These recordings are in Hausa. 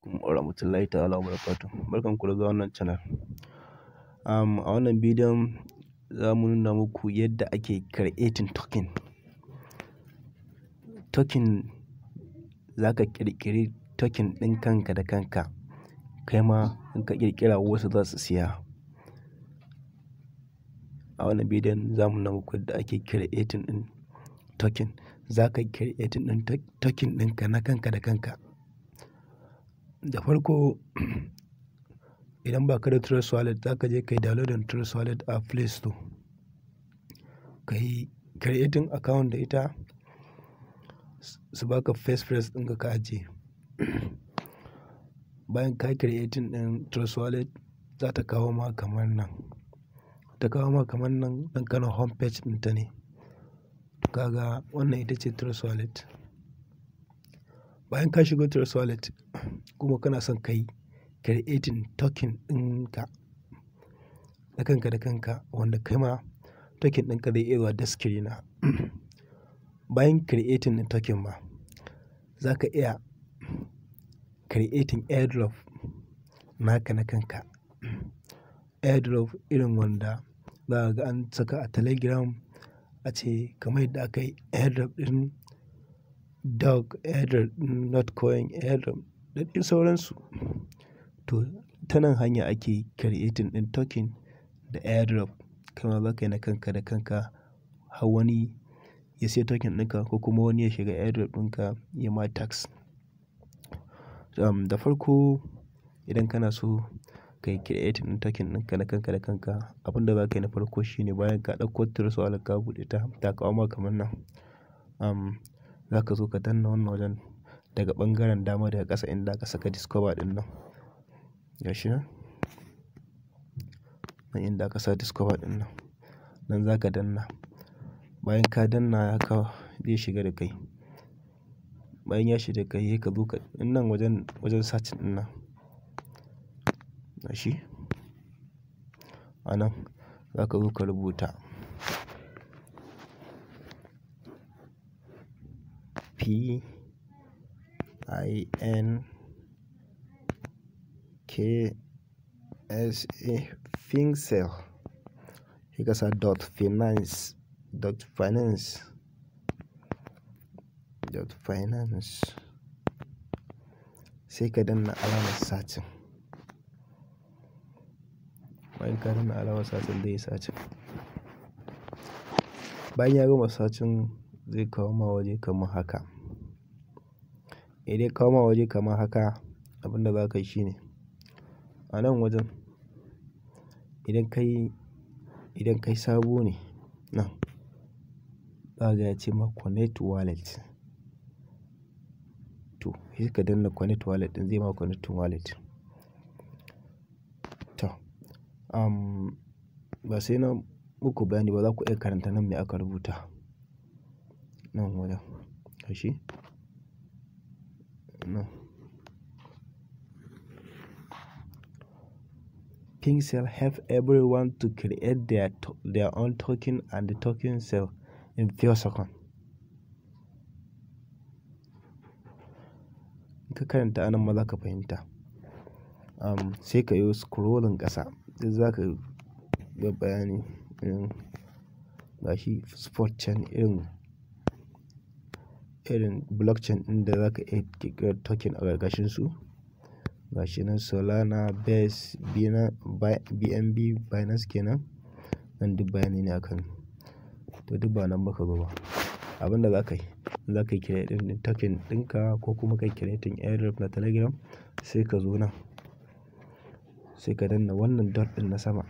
alaikum warahmatullahi ta'ala wabarakatuh. Barkan ku da zuwa wannan channel. Um, a wannan bidiyon za mu nuna muku yadda ake creating token. Token za ka ƙirƙiri token ɗin kanka da kanka, kai ma in ka ƙirƙira wasu za su siya. A wannan bidiyon za mu nuna muku yadda ake creating ɗin token. Za ka creating ɗin token ɗinka na kanka da kanka. Da farko idan ba ka da Trust Wallet za ka je ka yi downloading Trust Wallet a Play Store. Ka yi creating account da ita su baka first phrase ɗinka ka ajiye. Bayan ka yi creating ɗin Trust Wallet za ta kawo ma kamar nan. Ta kawo ma kamar nan ɗan kana home page ɗinta ne. Kaga wannan ita ce Trust Wallet. Bayan ka shigo Trust Wallet kuma kana son ka yi creating token ɗinka na kanka da kanka wanda kai ma token ɗinka zai iya zuwa daskiri na. Bayan creating ɗin token ma za ka iya creating airdrop naka na kanka. Airdrop irin wanda za ka ga an saka a Telegram ace kamar yadda aka yi airdrop ɗin dog, airdrop ɗin Notcoin, airdrop da dai sauransu. To ta nan hanya ake creating ɗin token da airdrop. Kaima za ka yi na kanka da kanka har wani ya siya token ɗinka ko kuma wani ya shiga airdrop ɗinka ya ma tax. Um, da farko idan kana so ka yi creating ɗin token ɗinka na kanka da kanka, abin da za ka yi na farko shine bayan ka ɗauko Trust Wallet ka buɗe ta, ta kawo ma kamar nan. Um, za ka zo ka danna wannan wajen daga ɓangaren dama daga ƙasa inda aka saka discover ɗin nan. Gashi nan. Nan inda aka sa discover ɗin nan. Nan za ka danna. Bayan ka danna haka zai shiga da kai. Bayan ya shiga da kai sai ka zo ka nan wajen, wajen search ɗin nan. Gashi. A nan za ka zo ka rubuta P I N K S A Pinsel. Sai ka sa dot finance, dot finance, dot finance. Sai ka danna alamar searching. Bayan ka danna alamar searching zai yi searching. Bayan ya gama searching zai kawo ma waje kamar haka. Idan ya kawo ma waje kamar haka, abin da za ka yi shine a nan wajen idan kai, idan kai sabo ne nan, za ka ga ya ce ma connect wallet. To sai ka danna connect wallet ɗin zai ma connecting wallet. To, um, ba sai na muku bayani ba za ku iya karanta nan me aka rubuta. Nan wajen. Gashi. Nan. Pinsel help everyone to create their, their own token and the token sell in few seconds. In ka karanta anan ma za ka fahimta. Um, sai ka yi scrolling ƙasa. Duk za ka ga bayani irin gashi spot chain irin, irin blockchain ɗin da za ka iya ƙirƙirar token a ƙarƙashin su. Gashi nan Solana, Base, BNB, Binance kenan. Nan duk bayani ne akan. To duk ba nan muka zo ba. Abin da za ka yi, za ka yi creating ɗin token ɗinka ko kuma ka yi creating airdrop na Telegram sai ka zo nan. Sai ka danna wannan dot ɗin na sama.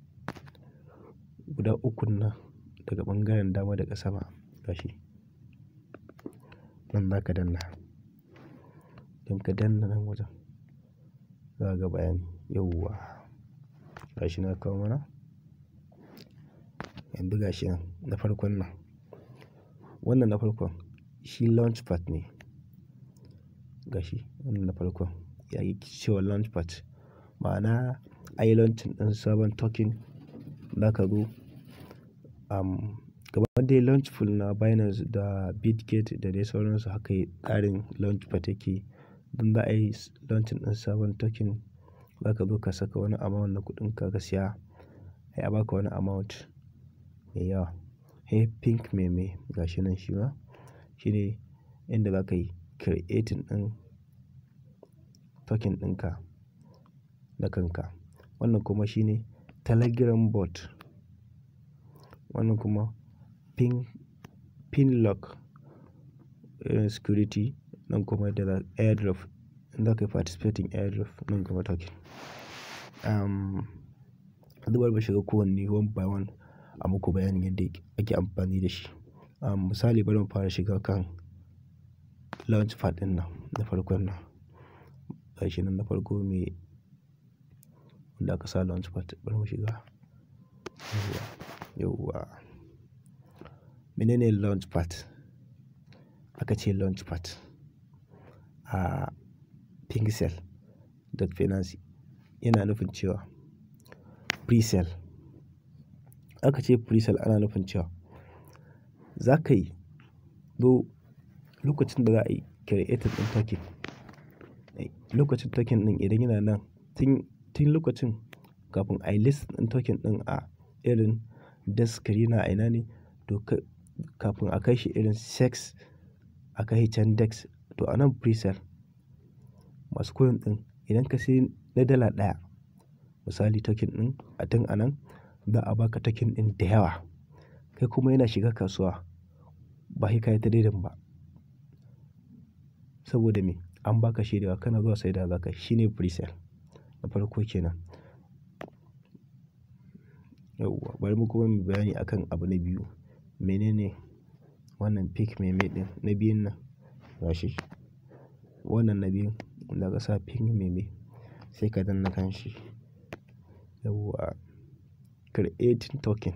Guda ukun nan daga ɓangaren dama daga sama. Gashi. Nan za ka danna. Idan ka danna nan wajen za ka ga bayani. Yauwa. Gashi na kawo mana. Yanzu gashi nan na farkon nan. Wannan na farkon shi launchpad ne. Gashi wannan na farkon ya yi cewa launchpad. Ma'ana anyi launching ɗin sabon token. Za ka zo, um, kamar dai launchful na Binance da Bitget da dai sauransu haka tsarin launchpad yake don za a yi launching ɗin sabon token za ka zo ka saka wani amount na kuɗin ka ka siya sai a baka wani amount mai yawa. Sai pink meme gashi nan shi ma shine inda za ka yi creating ɗin token ɗinka da kanka. Wannan kuma shine Telegram bot. Wannan kuma pin, pin lock irin security nan kuma yadda za airdrop in za ka yi participating airdrop nan kuma token. Um, yanzu bari mu shiga kowanne one by one a muku bayanin yadda ake amfani da shi. Um, misali bari mu fara shiga kan launchpad ɗin nan na farkon nan. Gashi nan na farko me wanda aka sa launchpad bari mu shiga. Yauwa, yauwa. Menene launchpad? Aka ce launchpad a Pixel.finance yana nufin cewa presale. Aka ce presale ana nufin cewa za ka yi zo lokacin da za a yi creating ɗin token. Lokacin token ɗin idan yana nan tun, tun lokacin kafin a yi list ɗin token ɗin a irin desk screener a ina ne to kafin a kai shi irin CEX a kai shi can desk to a nan presale masu coin ɗin idan ka sayi na dala ɗaya misali token ɗin a tun a nan za a baka token ɗin da yawa. Kai kuma yana shiga kasuwa ba sai ka yi trading ba. Saboda me? An baka shi da yawa kana zuwa saidawa za ka yi. Shine presale na farko kenan. Yauwa bari mu kuma muyi bayani akan abu na biyu. Menene wannan pink meme ɗin na biyun nan gashi. Wannan na biyun wanda aka sa pink meme sai ka danna kan shi. Yauwa creating token.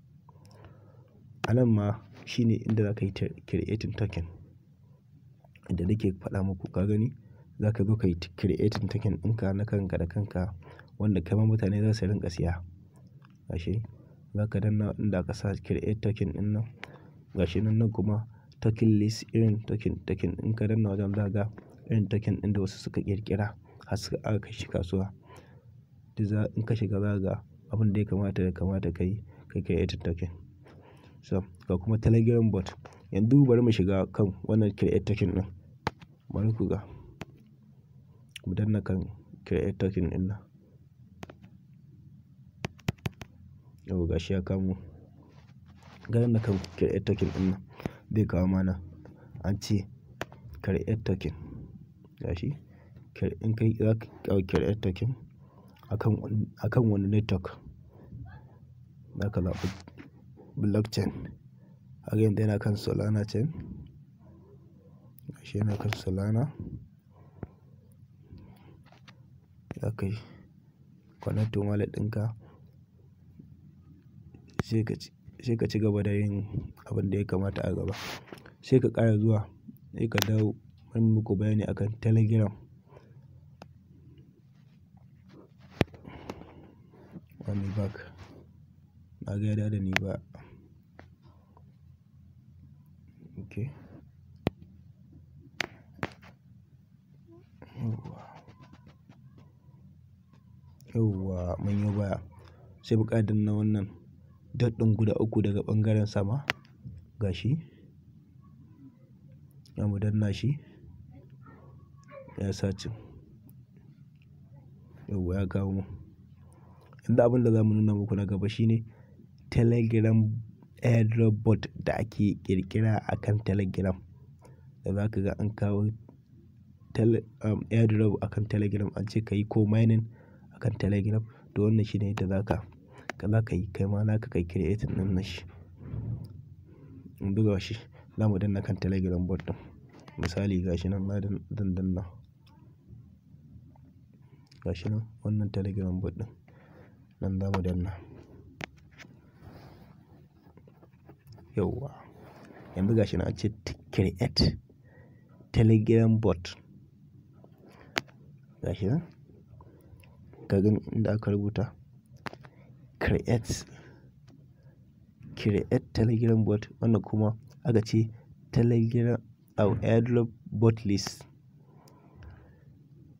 A nan ma shine inda za ka yi creating token. Inda nake faɗa muku ka gani za ka zo ka yi creating token ɗinka na kanka da kanka wanda kaima mutane za su rinƙa siya. Gashi za ka danna inda aka sa create token ɗin nan. Gashi nan nan kuma token list irin token, token in ka danna wajen za ka ga irin token ɗin da wasu suka ƙirƙira har suka aka kai shi kasuwa. Duk in ka shiga za ka ga abin da ya kamata ya kamata ka yi kai creating token. So ga kuma Telegram bot. Yanzu bari mu shiga kan wannan create token ɗin. Bari ku ga. Mu danna kan create token ɗin nan. Yauwa gashi ya kamo. Ka danna kan create token ɗin nan zai kawo ma nan an ce create token. Gashi in kai za ka create token akan, akan wani network. Za ka zaɓi blockchain. Kaga yanzu yana kan Solana chain. Gashi yana kan Solana. Za ka yi connecting wallet ɗinka. Sai ka ci, sai ka ci gaba da yin abin da ya kamata a gaba. Sai ka ƙara zuwa sai ka dawo bari mu muku bayani akan Telegram. Let me back. Na ga ya dawo da ni ba. Okay. Yauwa. Yauwa mun yo baya. Sai mu ƙara danna wannan dot ɗin guda uku daga ɓangaren sama. Gashi. Zamu danna shi. Ya searching. Yauwa ya kawo mu. Yanzu abin da za mu nuna muku na gaba shine Telegram airdrop bot da ake ƙirƙira akan Telegram. Da za ka ga an kawo tele, um, airdrop akan Telegram an ce ka yi ko mining akan Telegram. To wannan shine yadda za ka, za ka yi kai ma naka kai creating ɗin nashi. Yanzu gashi za mu danna kan Telegram bot ɗin. Misali gashi nan na zan danna. Gashi nan wannan Telegram bot ɗin. Nan za mu danna. Yauwa. Yanzu gashi nan an ce create Telegram bot. Gashi nan. Ka gani inda aka rubuta create, create Telegram bot wannan kuma aka ce Telegram airdrop bot list.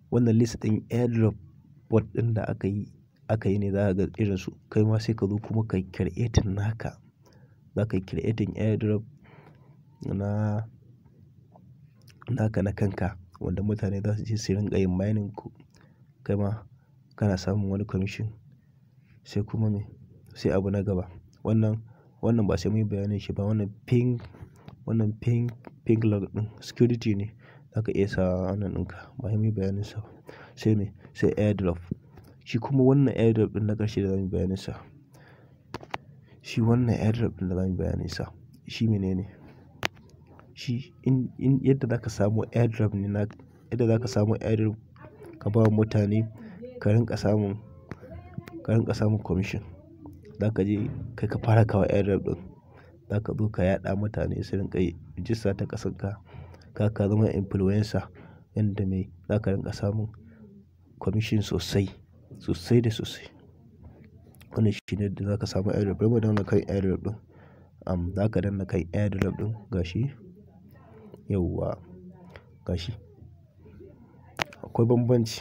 wannan list ɗin airdrop bot ɗin da aka yi aka yi ne za ka ga irin su kai ma sai ka zo kuma ka creating naka za ka yi creating airdrop na naka na kanka wanda mutane za su je su rinƙa yin mining ku kai ma kana samun wani commission sai kuma me sai abu na gaba wannan wannan ba sai mun yi bayanin shi ba wannan ping wannan ping ping log ɗin security ne za ka iya sa wannan ɗinka ba sai mun yi bayanin sa ba sai me sai airdrop shi kuma wannan airdrop ɗin na ƙarshe da zamu yi bayanin sa shi wannan airdrop ɗin da zamu yi bayanin sa shi menene shi in in yadda za ka samu airdrop ne na yadda za ka samu airdrop ka ba wa mutane ka rinƙa samun ka rinƙa samun commission za ka je kai ka fara kawo airdrop ɗin za ka zo ka yaɗa mutane su rinƙa yi rijista ta ƙasarka ka ka zama influencer yanda me za ka rinƙa samun commission sosai sosai da sosai wannan shi ne yadda za ka samu airdrop bari mu danna kan airdrop ɗin am za ka danna kan airdrop ɗin gashi yauwa gashi akwai bambanci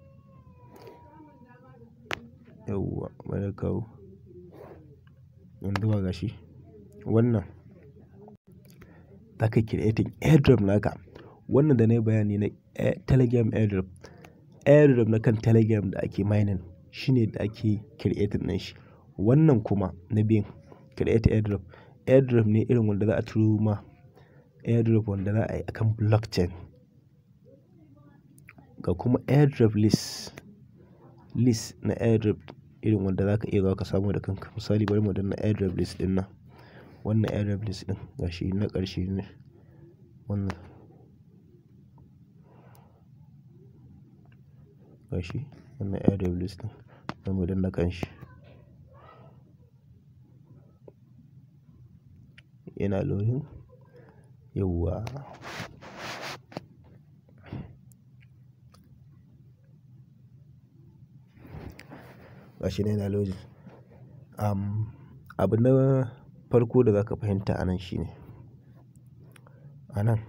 yauwa bari na kawo yanzu ba gashi wannan za ka yi creating airdrop naka wannan da na yi bayani na telegram airdrop airdrop na kan telegram da ake mining shine da ake creating ɗin shi wannan kuma na biyun create airdrop airdrop ne irin wanda za a turo ma airdrop wanda za a yi akan blockchain ga kuma airdrop list list na airdrop irin wanda za ka iya zuwa ka samu da kanka misali bari mu danna airdrop list ɗin nan wannan airdrop list ɗin gashi na ƙarshe ne wannan gashi wannan airdrop list ɗin bari mu danna kan shi yana loading yauwa gashi nan yana loading um, abu na farko da za ka fahimta a nan shine a nan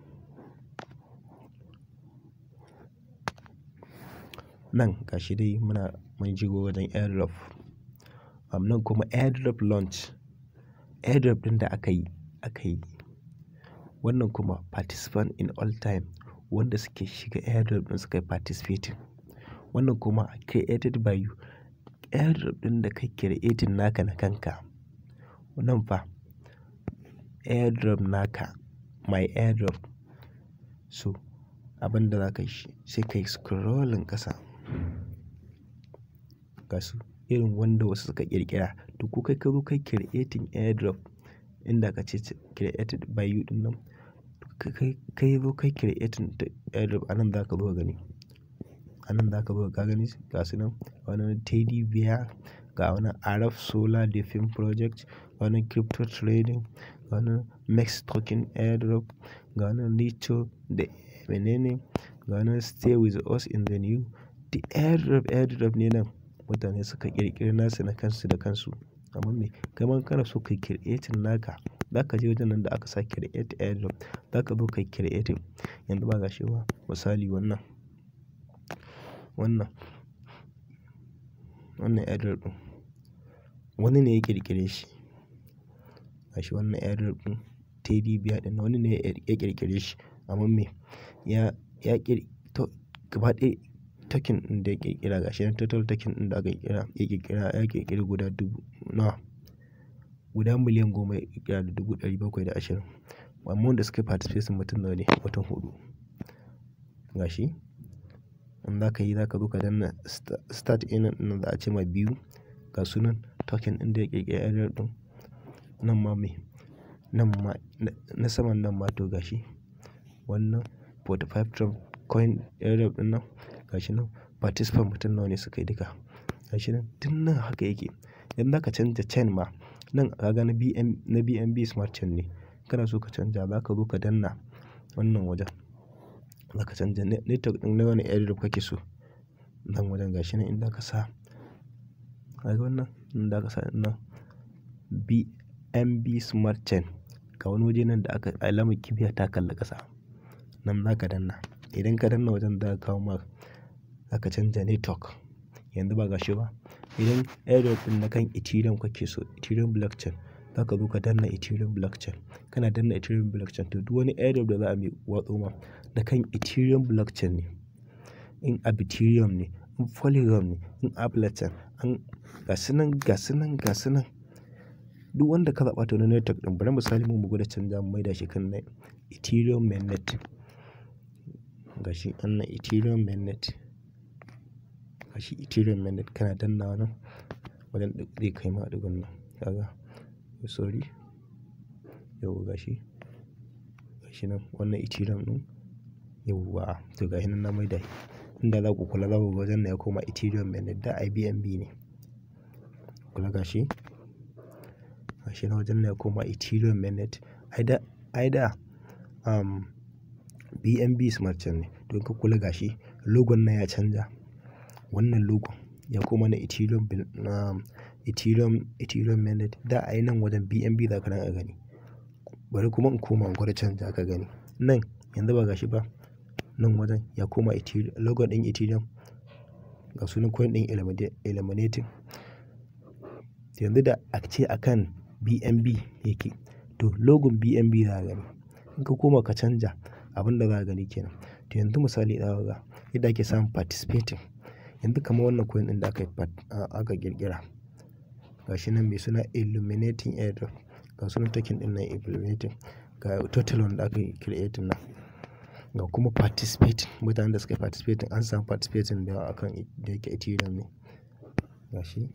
nan gashi dai muna mun shigo wajen airdrop um, nan kuma airdrop launch airdrop ɗin da aka yi aka yi wannan kuma participant in all time wanda suke shiga airdrop ɗin suka yi participating wannan kuma created by you airdrop ɗin da kai creating naka na kanka nan fa airdrop naka my airdrop so abin da za ka yi sai ka yi scrolling ƙasa ga su irin wanda wasu suka ƙirƙira to ko kai ka zo kai creating airdrop inda ka ce created by you ɗin nan kai kai zo kai creating airdrop a nan za ka zo gani a nan za ka zo ka gani ga su nan wani teddy bear ga wani arab solar defin project wani crypto trading ga wani max token airdrop ga wani little da menene ga wani stay with us in the new the airdrop airdrop ne nan mutane suka ƙirƙiri nasu na kansu da kansu amma me kai ma kana so kai creating naka za ka je wajen nan da aka sa create airdrop za ka zo kai creating yanzu ba gashi ba misali wannan wannan wannan airdrop ɗin wani ne ya ƙirƙire shi gashi wannan airdrop ɗin teddy bear ɗin wani ne ya ƙirƙire shi amma me ya ya ƙir to gaba ɗaya token ɗin da ya ƙirƙira gashi nan total token ɗin da aka ƙirƙira ya ƙirƙira ya ƙirƙiri guda dubu nawa guda miliyan goma ya ƙirƙira da dubu ɗari bakwai da ashirin amma wanda suka yi participation mutum nawa ne mutum huɗu gashi in za ka yi za ka zo ka danna start in nan za a ce ma biyu ga sunan token ɗin da ya ƙirƙiri airdrop ɗin nan ma me nan ma na saman nan ma to gashi wannan 45 Trump coin airdrop ɗin nan gashi nan participant mutum nawa ne suka yi duka gashi nan tun nan haka yake idan za ka canja chain ma nan ka ga na BN na BNB smart chain ne kana so ka canja za ka zo ka danna wannan wajen za ka canja network ɗin na wani airdrop kake so nan wajen gashi nan inda ka sa ka ga wannan inda ka sa nan BNB smart chain ga wani waje nan da aka alamar kibiya ta kalli ƙasa nan za ka danna idan ka danna wajen za ka kawo ma zaka canja network yanzu ba gashi ba idan airdrop ɗin na kan ethereum kake so ethereum blockchain zaka zo ka danna ethereum blockchain kana danna ethereum blockchain to duk wani airdrop da za a watso ma na kan ethereum blockchain ne in ethereum ne in polygon ne in avalanche an gasu nan gasu nan gasu nan duk wanda ka zaɓa to na network ɗin bari misali mu gwada canja mu maida shi kan na ethereum mainnet gashi wannan ethereum mainnet gashi ethereum mainnet kana dannawa nan wajen zai kai ma ɗigon nan kaga sorry yau gashi gashi nan wannan ethereum ɗin yauwa to gashi nan na maida shi inda za ku kula za ku ga wajen nan ya koma ethereum mainnet da IBNB ne kula gashi gashi nan wajen nan ya koma ethereum mainnet ai da ai da um, BNB smart chain ne don ka kula gashi logon nan ya canja wannan logon ya koma na ethereum um, ethereum ethereum mainnet da ai nan wajen BNB za ka a gani bari kuma in koma in gwada canja ka gani nan yanzu ba gashi ba nan wajen ya koma ethereum logon din ethereum ga sunan coin din eliminating yanzu da a ce akan BNB yake to logon BNB za ka gani in ka koma ka canja abin da za ka gani kenan to yanzu misali za ga yadda ake samun participating yanzu kamar wannan coin din da aka aka kirkira gashi nan mai suna illuminating airdrop ga sunan token din nan illuminating ga total wanda aka create nan ga kuma participating mutanen da suka participating an samu participating da yawa akan da yake ethereum ne gashi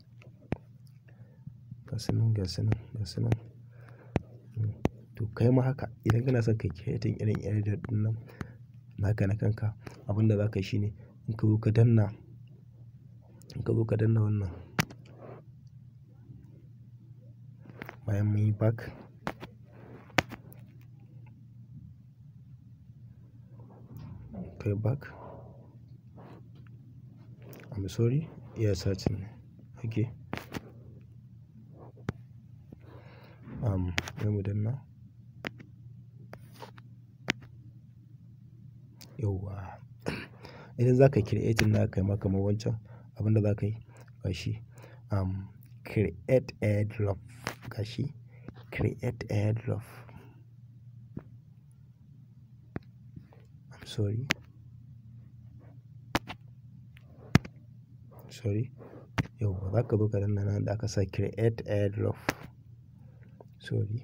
gasu nan gasu nan gasu nan to kai ma haka idan kana son kai creating irin airdrop din nan naka na kanka abin da za ka yi shine in ka zo ka danna in ka zo ka danna wannan bayan mun yi back kai back I'm sorry yeah searching okay um sai mu danna yauwa idan za ka yi creating na kai ma kamar wancan abin da za ka yi gashi um create airdrop gashi create airdrop I'm sorry sorry yauwa za ka zo ka danna nan da aka sa create airdrop sorry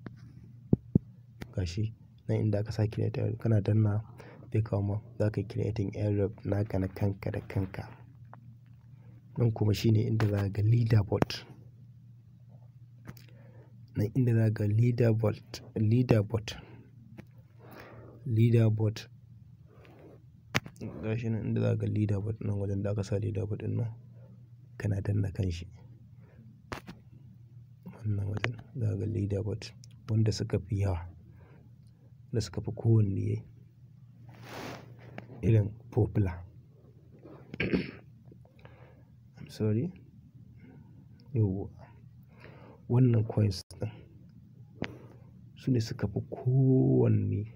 gashi nan inda aka sa create airdrop kana danna zai kawo ma za ka yi creating airdrop naka na kanka da kanka nan kuma shine inda za ga leaderboard nan inda za ga leaderboard leaderboard leaderboard gashi nan inda za ga leaderboard nan wajen da aka sa leaderboard din nan kana danna kan shi wannan wajen za ga leaderboard wanda suka fi yawa da suka fi kowanne irin popular I'm sorry yauwa wannan coins ɗin su ne suka fi kowanne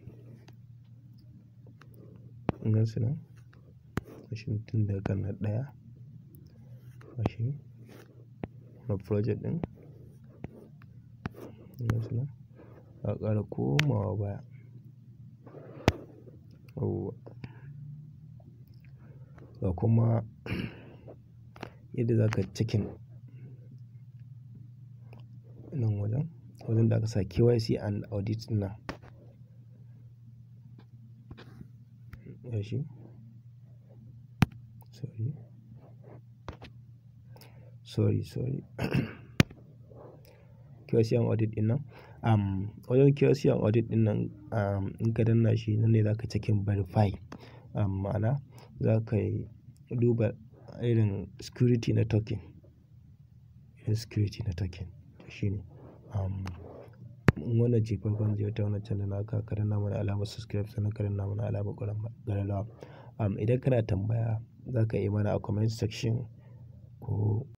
gan su nan gashi tun daga kan na ɗaya gashi na project ɗin gan su nan za ka ƙara komawa baya yauwa ga kuma yadda za ka cikin nan wajen wajen da aka sa KYC and audit nan gashi sorry sorry sorry KYC and audit din nan um, wajen KYC and audit din nan um, in ka danna shi nan ne za ka cikin verify um, ma'ana za ka duba irin security na token irin security na token shi ne um, wannan ce farkon ziyarta wannan channel naka ka danna mana alamar subscribe sannan ka danna mana alamar ƙararrawa um, idan kana tambaya za ka yi mana a comment section ko